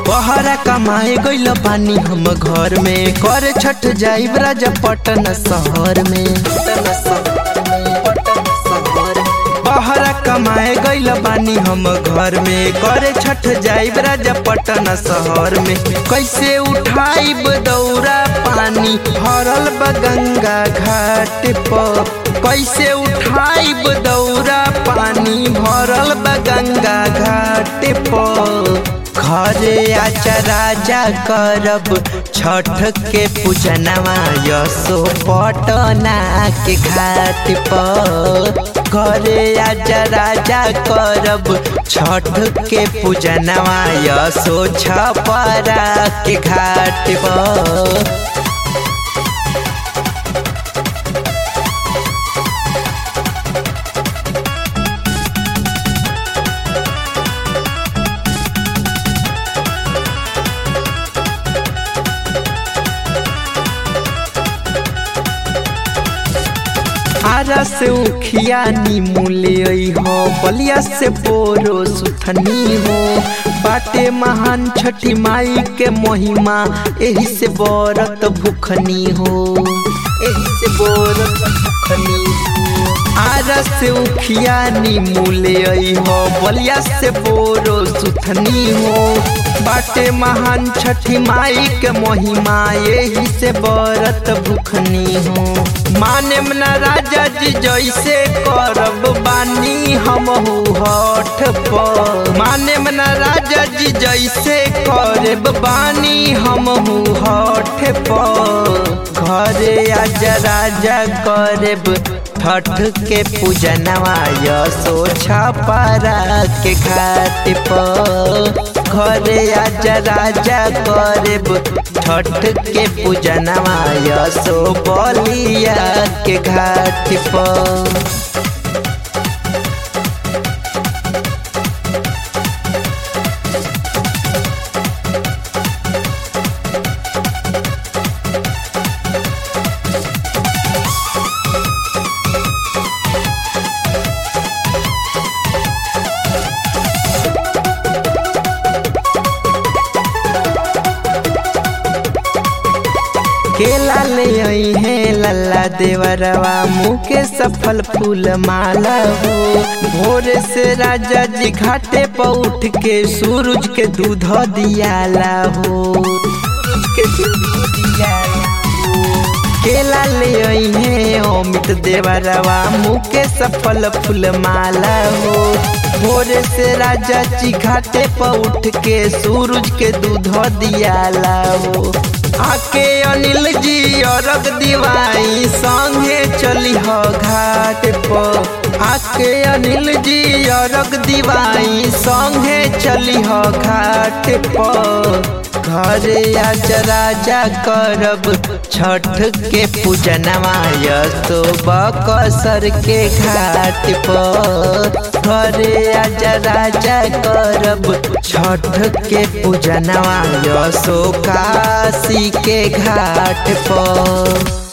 बहरा कमाए गइल पानी हम घर में कर छठ जाइब राजा पटन शहर में बहरा कमाए गइल बानी हम घर में करे छठ जाइब राजा पटन शहर में कैसे उठाइब दौरा पानी भरल बा गंगा घाट पर कैसे उठाइब दौरा पानी भरल बा गंगा घाट पर घरे आचा राजा करब छठ के पूजनवा यसो पटना के घाट पर घरे आजा राजा करब छठ के पूजनवा यसो छपरा के घाट पर आरा से उखिया नीमूले हो बलिया से बोरो सुथनी हो बाटे महान छठी माई के महिमा एही से बरत भूखनी हो एही से बरत भूखनी हो आरा से उखिया नीमूले हो बलिया से बोरो सुथनी हो बाटे महान छठी माई के महिमा यही से बरत भूखनी हो माने न राजा जी जैसे करब बानी हम हठ पर माने न राजा जी जैसे करब बानी हम हठ पर घरे आजा राजा करब छठ के पूजनवा यसो छपरा के घाट पर घरे आजा राजा करब छठ के पूजनवा यसो बलिया के घाट पर केला ले आई है लल्ला देवरवा मुँह के सफल फूल माला हो भोरे से राजा जी घाटे पर उठ के सूरज के दूध दियाला हो के दूध दियाला केला ले आई है अमित देवरवा मुँह के सफल फूल माला हो भोरे से राजा जी घाटे पर उठ के सूरज के दूध दियाला हो आके अनिल जी अरग दिवाई संगे चली हो घाट पर आके अनिल जी अरग दिवाई संगे चली हो घाट पर घरे आज राजा करब छठ के पूजनवा यसो बकसर के घाट पर घरे आज राजा करब छठ के पूजनवा यसो काशी के घाट पर